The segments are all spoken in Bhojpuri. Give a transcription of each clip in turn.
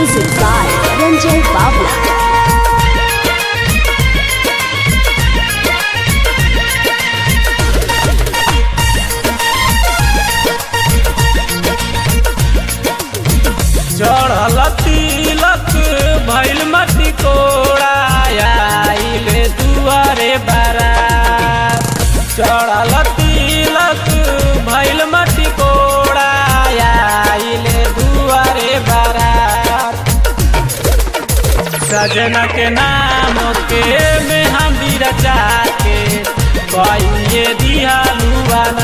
Music by Ranjay Babla. चढ़ल तिलक भैल मटी कोड़ा आइले दुआरे बारा चढ़ल तिलक भैल मटी कोड़ा आइले दुआरे बारा सजना के नाम के में हम रचा के कहिए दिहलुआना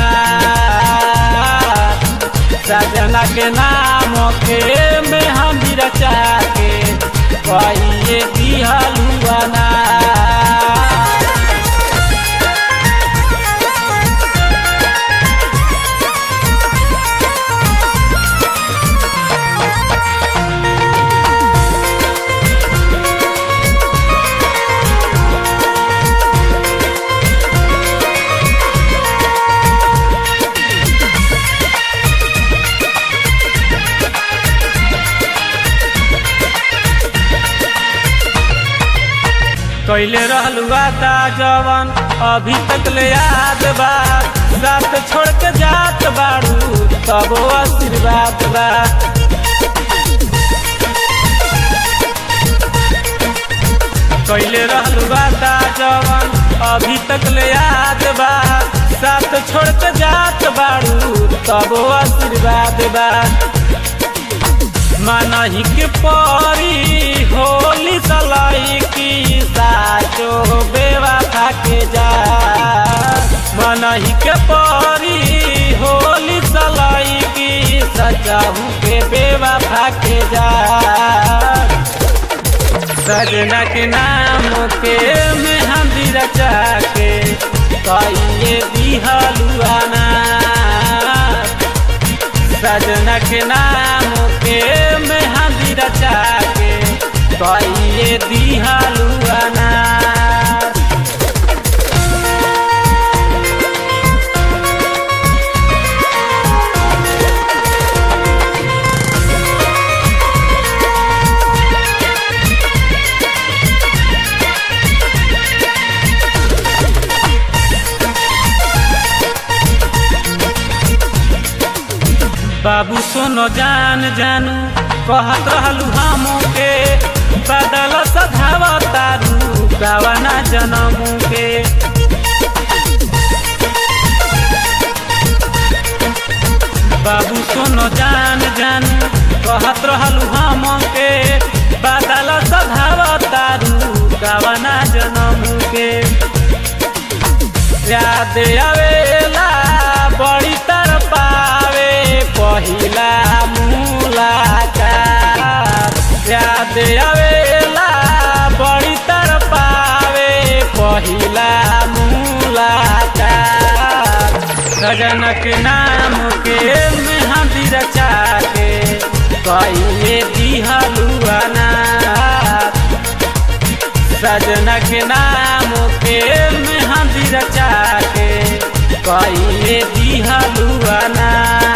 सजना के नाम के में हम रचा के कहिए दिहलुआना कैले रहलू वादा जवन अभी तक ले याद बा साथ छोड़ के जात बाड़ू तबो आशीर्वाद बा कैले रहलू वादा जवन अभी तक ले याद बा साथ छोड़ के जात बाड़ू तबो आशीर्वाद बा मनही के परी होली सलाई की साचो बेवफा के जा मनही के परी होली सलाई की सजाऊ के बेवफा के जा सजना के नाम के में हम रचा के कहिए दिहलुआना सजना के नाम के में हंदी रचा के कहिए दिहलुआना बाबू सुनो जान जानू कहत रहलू हम के बदल सधावा तारू गावना जनमू के बाबू सुनो जान जानू कहत रहलू हम के बदल सधावा तारू गावना जनमू के याद आवेला बड़ी तर पावे पहिला मुलाकात याद आवेला बड़ी तर पावे पहिला मुलाकात सजनक नाम के में हम रचा के कहिए दिहलुआना सजना के नाम के में हम रचा के कहिए दिहलुआना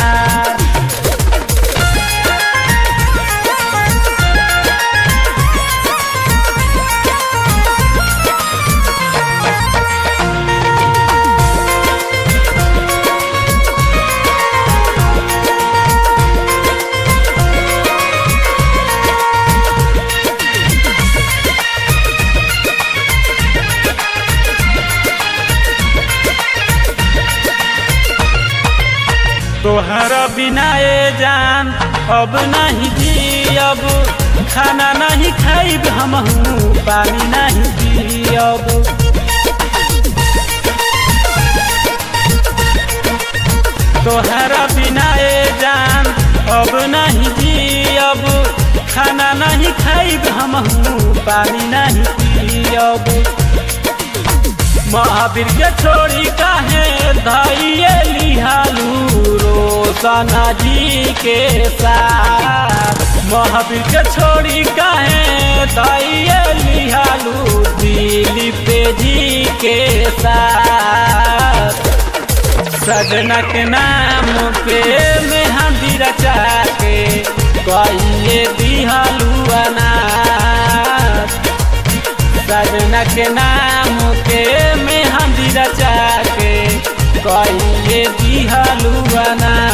तोहर बिना ए जान अब नहीं जियब खाना नहीं खाइब हम पानी नहीं पियब तोहर बिना ए जान अब नहीं जियब खाना नहीं खाइब हम पानी नहीं पियब महावीर के छोड़ी काहे धैये लिहालू रोशना जी के साथ महावीर के छोड़ी काहे धैये लिहालू दिलीप जी के साथ सजना के नाम पे मेहंदी रचा के कहिए दिहालू के नाम के मेहंदी रचा के कहिए दिहलुआना